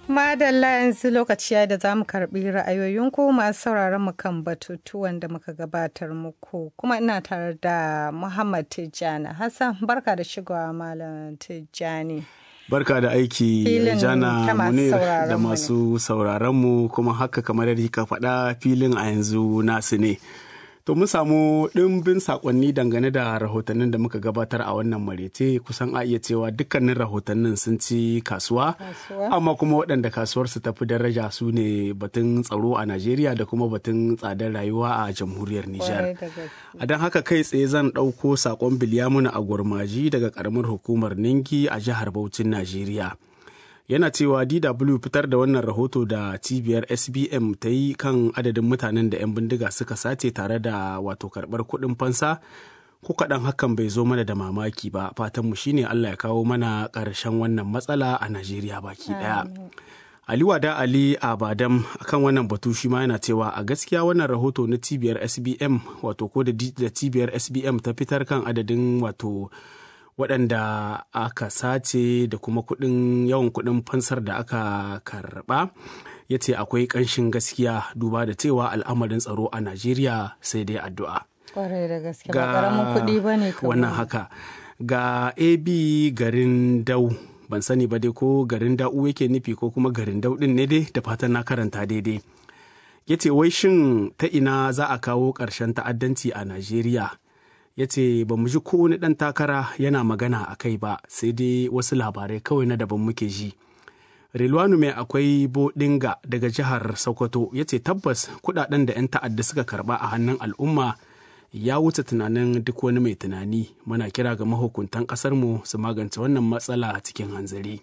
Madalla yanzu lokaci ya da za mu karbi ra'ayoyinku masu sauraron mu kan batutuwan da muka gabatar muku kuma ina tare da Muhammad Tijjani Hassan barka da shigowa Malam Tijjani. Barka da aiki Jana Munir da masu sauraronmu kuma haka kamar yadda ka faɗa filin a yanzu nasu ne. To mun samu ɗimbin saƙonni dangane da rahotannin da muka gabatar a wannan marece kusan a iya cewa dukkanin rahotannin sun ci kasuwa, amma kuma waɗanda kasuwarsu tafi daraja su ne batun tsaro a Najeriya da kuma batun tsadar rayuwa a jamhuriyar Nijar. A don haka kai tsaye zan ɗauko saƙon Bilyamuna a gurmaji daga ƙaramar hukumar Ningi a jihar Bauchin Najeriya. yana cewa DW fitar da wannan rahoto da cibiyar SBM ta yi kan adadin mutanen da 'yan bindiga suka sace tare da wato karɓar kuɗin fansa ko kaɗan hakan bai zo mana da mamaki ba fatanmu shine Allah ya kawo mana ƙarshen wannan matsala a Najeriya baki ɗaya. Ali Wada Ali Abadam akan wannan batu shi ma yana cewa a gaskiya wannan rahoto na cibiyar SBM wato ko da cibiyar SBM ta fitar kan adadin wato waɗanda aka sace da kuma kuɗin yawan kuɗin fansar da aka karɓa ya ce akwai ƙanshin gaskiya duba da cewa al'amarin tsaro a najeriya sai dai addu'a kwarai da gaske ba ƙaramin kuɗi ba ne wannan haka ga ab garin dau ban sani ba dai ko garin da'u yake nufi ko kuma garin dau ɗin ne dai da fatan na karanta daidai ya ce wai shin ta ina za a kawo ƙarshen ta'addanci a najeriya ya ce ba mu ji ko wani ɗan takara yana magana a kai ba sai dai wasu labarai kawai na daban muke ji rilwanu mai akwai bodinga daga jihar sokoto ya ce tabbas kudaden da 'yan ta'adda suka karba a hannun al'umma ya wuce tunanin duk wani mai tunani muna kira ga mahukuntan ƙasarmu su magance wannan matsala cikin hanzari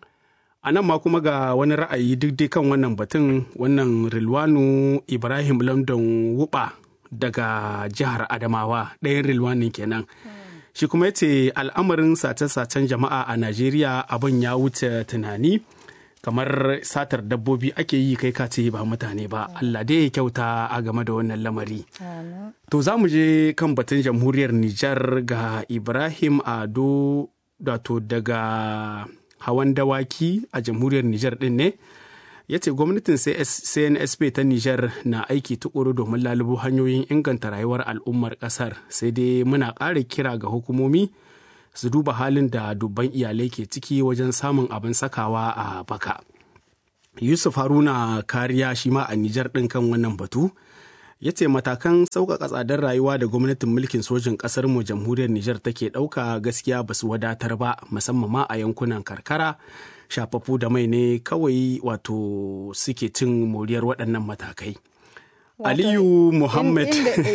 a nan ma kuma ga wani ra'ayi duk dai kan wannan batun wannan rilwanu ibrahim london wuba daga jihar Adamawa ɗayan rilwanin kenan. Shi kuma yace al'amarin sace-sacen jama'a a Najeriya abin ya wuce tunani kamar satar dabbobi ake yi kai kace ba mutane ba Allah dai ya kyauta a game da wannan lamari. To za mu je kan batun jamhuriyar Nijar ga Ibrahim Ado dato daga hawan dawaki a jamhuriyar Nijar ɗin ne. ya ce gwamnatin cnsp ta niger na aiki tukuru domin lalubo hanyoyin inganta rayuwar al'ummar kasar sai dai muna ƙara kira ga hukumomi su duba halin da dubban iyalai ke ciki wajen samun abin sakawa a baka yusuf haruna kariya shi ma a niger ɗin kan wannan batu ya ce matakan sauƙaƙa tsadar rayuwa da gwamnatin mulkin sojin ƙasar mu jamhuriyar niger take ɗauka gaskiya ba su wadatar ba musamman ma a yankunan karkara shafafu da mai ne kawai wato suke cin moriyar waɗannan matakai. Aliyu Muhammad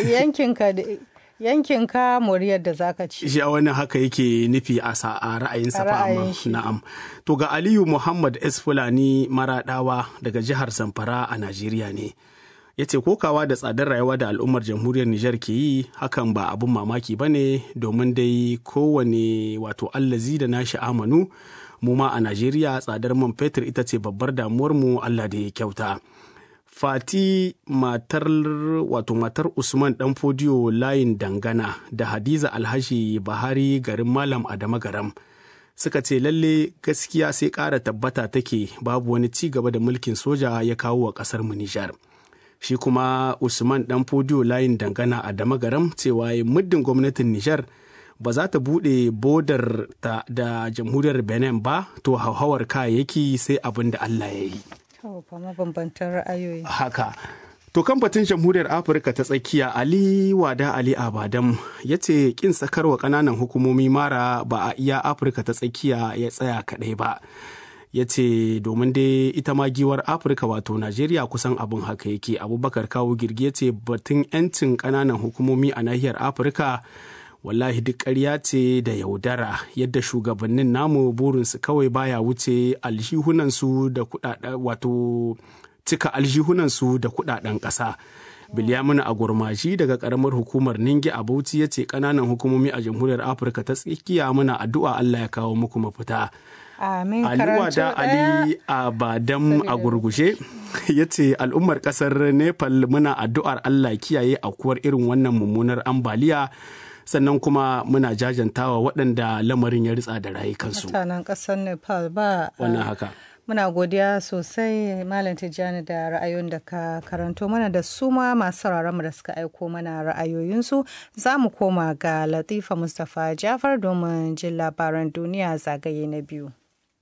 yankin ka moriyar da zaka ci. Shi wani haka yake nufi a ra'ayinsa fa na'am. To ga Aliyu Muhammad S Fulani Maraɗawa daga jihar Zamfara a Najeriya ne. ya ce kokawa da tsadar rayuwa da al'ummar jamhuriyar Nijar ke yi hakan ba abin mamaki ba ne domin dai kowane wato allazi da nashi amanu mu ma a Najeriya tsadar man fetur ita ce babbar damuwar mu Allah da ya kyauta. Fati matar wato matar Usman dan fodiyo layin dangana da Hadiza Alhashi Bahari garin Malam Adama Garam suka ce lalle gaskiya sai ƙara tabbata take babu wani ci gaba da mulkin soja ya kawo wa ƙasar mu Nijar. Shi kuma Usman dan fodiyo layin dangana a Damagaram cewa muddin gwamnatin Nijar ba za ta buɗe bodar ta da jamhuriyar benin ba to hauhawar kayayyaki sai abin da allah ya yi ra'ayoyi haka to kan batun jamhuriyar afirka ta tsakiya ali wada ali abadam ya ce kin sakarwa ƙananan hukumomi mara ba a iya afirka ta tsakiya ya tsaya kaɗai ba ya ce domin dai ita ma giwar afirka wato najeriya kusan abin haka yake abubakar kawo girgi ya ce batun 'yancin ƙananan hukumomi a nahiyar afirka wallahi duk ƙarya ce da yaudara yadda shugabannin namu burinsu kawai baya wuce aljihunansu da kudaden wato cika aljihunansu da kudaden ƙasa bilyamina a gurmaji daga karamar hukumar ningi a bauchi ya ce ƙananan hukumomi a jamhuriyar afirka ta tsakiya muna addu'a allah ya kawo muku mafita Amin Aliwa da Ali Abadam a gurgushe ya ce al'ummar ƙasar Nepal muna addu'ar Allah kiyaye aukuwar irin wannan mummunar ambaliya sannan kuma muna jajantawa waɗanda lamarin ya ritsa da rayukansu. Mutanen ƙasar Nepal ba Wannan haka. Muna godiya sosai Malam Tijjani da ra'ayoyin da ka karanto mana da su ma masu mu da suka aiko mana ra'ayoyinsu. Za mu koma ga Latifa Mustapha Jafar domin jin labaran duniya zagaye na biyu.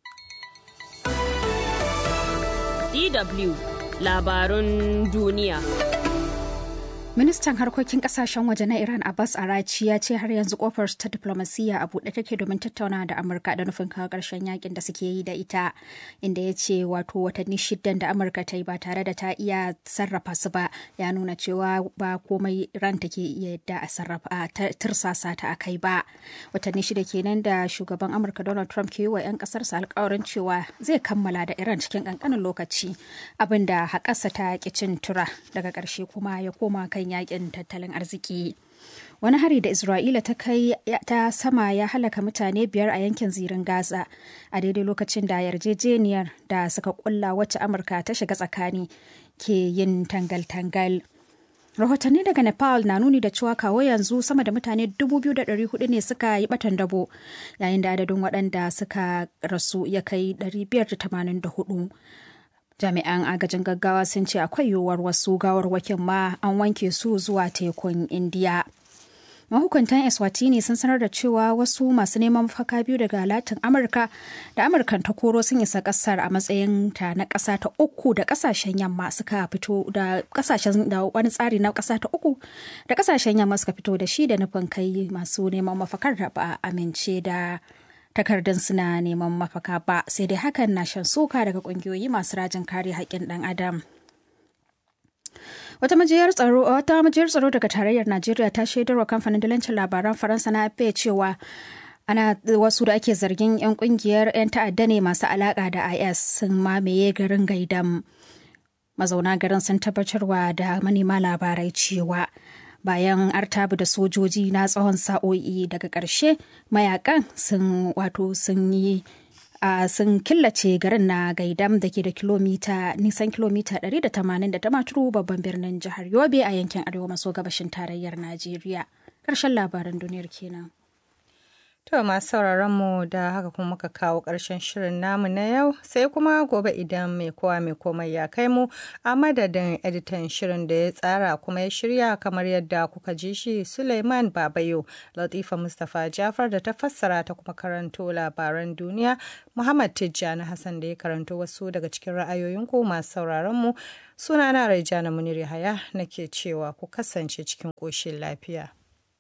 DW labarun duniya. Ministan harkokin kasashen waje na Iran Abbas Arachi ya ce har yanzu kofar ta diplomasiya a buɗe take domin tattauna da Amurka da nufin kawo ƙarshen yakin da suke yi da ita, inda ya ce wato watanni shidan da Amurka ta yi ba tare da ta iya sarrafa su ba ya nuna cewa ba komai ran take iya yadda a sarrafa a tirsasa ta akai ba. Watanni shida kenan da shugaban Amurka Donald Trump ke yi wa 'yan ƙasarsa alkawarin cewa zai kammala da Iran cikin ƙanƙanin lokaci, abinda haƙarsa ta ƙi cin tura daga ƙarshe kuma ya koma kan yakin tattalin arziki wani hari da isra'ila ta kai ta sama ya halaka mutane biyar a yankin zirin gaza a daidai lokacin da yarjejeniyar da suka kulla wacce amurka ta shiga tsakani ke yin tangal-tangal rahotanni daga nepal na nuni da cewa kawo yanzu sama da mutane 2,400 ne suka yi batan dabo yayin da adadin waɗanda suka rasu ya kai 584 jami'an agajin gaggawa sun ce akwai yiwuwar wasu gawarwakin ma an wanke su zuwa tekun indiya mahukuntan eswatini sun sanar da cewa wasu masu neman mafaka biyu daga latin amurka da amurkan ta koro sun isa kasar a matsayin ta na kasa ta uku da kasashen yamma suka fito da kasashen da wani tsari na kasa ta uku da kasashen yamma suka fito da shi da nufin kai masu neman mafakar da ba amince da takardun suna neman mafaka ba sai dai hakan na shan suka daga kungiyoyi masu rajin kare haƙƙin ɗan adam wata majiyar tsaro wata majiyar tsaro daga tarayyar najeriya ta shaidarwa kamfanin dalancin labaran faransa na afp cewa ana wasu da ake zargin 'yan kungiyar 'yan ta'adda ne masu alaƙa da is sun mamaye garin gaidam mazauna garin sun tabbatarwa da manema labarai cewa bayan artabu da sojoji na tsawon sa'o'i daga ƙarshe mayakan sun wato sun yi a sun killace garin na gaidam da ke da kilomita nisan kilomita 180 da damaturu babban birnin jihar yobe a yankin arewa maso gabashin tarayyar najeriya ƙarshen labaran duniyar kenan To masu sauraron mu da haka kuma muka kawo ƙarshen shirin namu na yau sai kuma gobe idan mai kowa mai komai ya kai mu a madadin editan shirin da ya tsara kuma ya shirya kamar yadda kuka ji shi Suleiman Babayo Latifa Mustapha Jafar da ta fassara ta kuma karanto labaran duniya Muhammad Tijjani Hassan da ya karanto wasu daga cikin ra'ayoyin ku masu sauraron mu sunana Raijana Munir Yahaya nake cewa ku kasance cikin ƙoshin lafiya.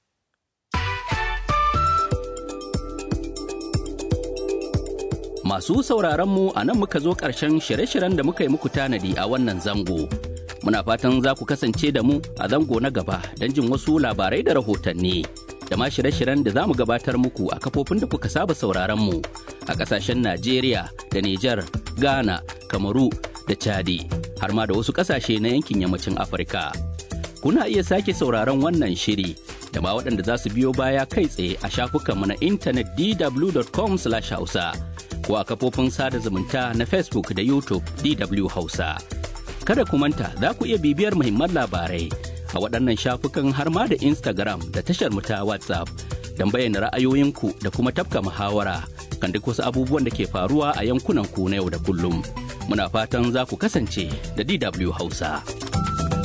Masu sauraron mu a nan muka zo ƙarshen shirye-shiryen da muka yi muku tanadi a wannan zango. Muna fatan za ku kasance da mu a zango na gaba don jin wasu labarai da rahotanni. Da ma shirye-shiryen da za mu gabatar muku a kafofin da kuka saba sauraron mu a ƙasashen Najeriya da Nijar, Ghana, Kamaru da Chadi, har ma da wasu ƙasashe na yankin yammacin Afirka. Kuna iya sake sauraron wannan shiri da ma waɗanda za su biyo baya kai tsaye a shafukanmu na intanet dw.com/hausa. ko a kafofin sada zumunta na Facebook da YouTube DW Hausa. Kada ku manta za ku iya bibiyar muhimman labarai a waɗannan shafukan har ma da Instagram da tashar mu ta WhatsApp don bayyana ra'ayoyinku da kuma tafka muhawara kan duk wasu abubuwan da ke faruwa a yankunan ku na yau da kullum. Muna fatan za ku kasance da DW Hausa.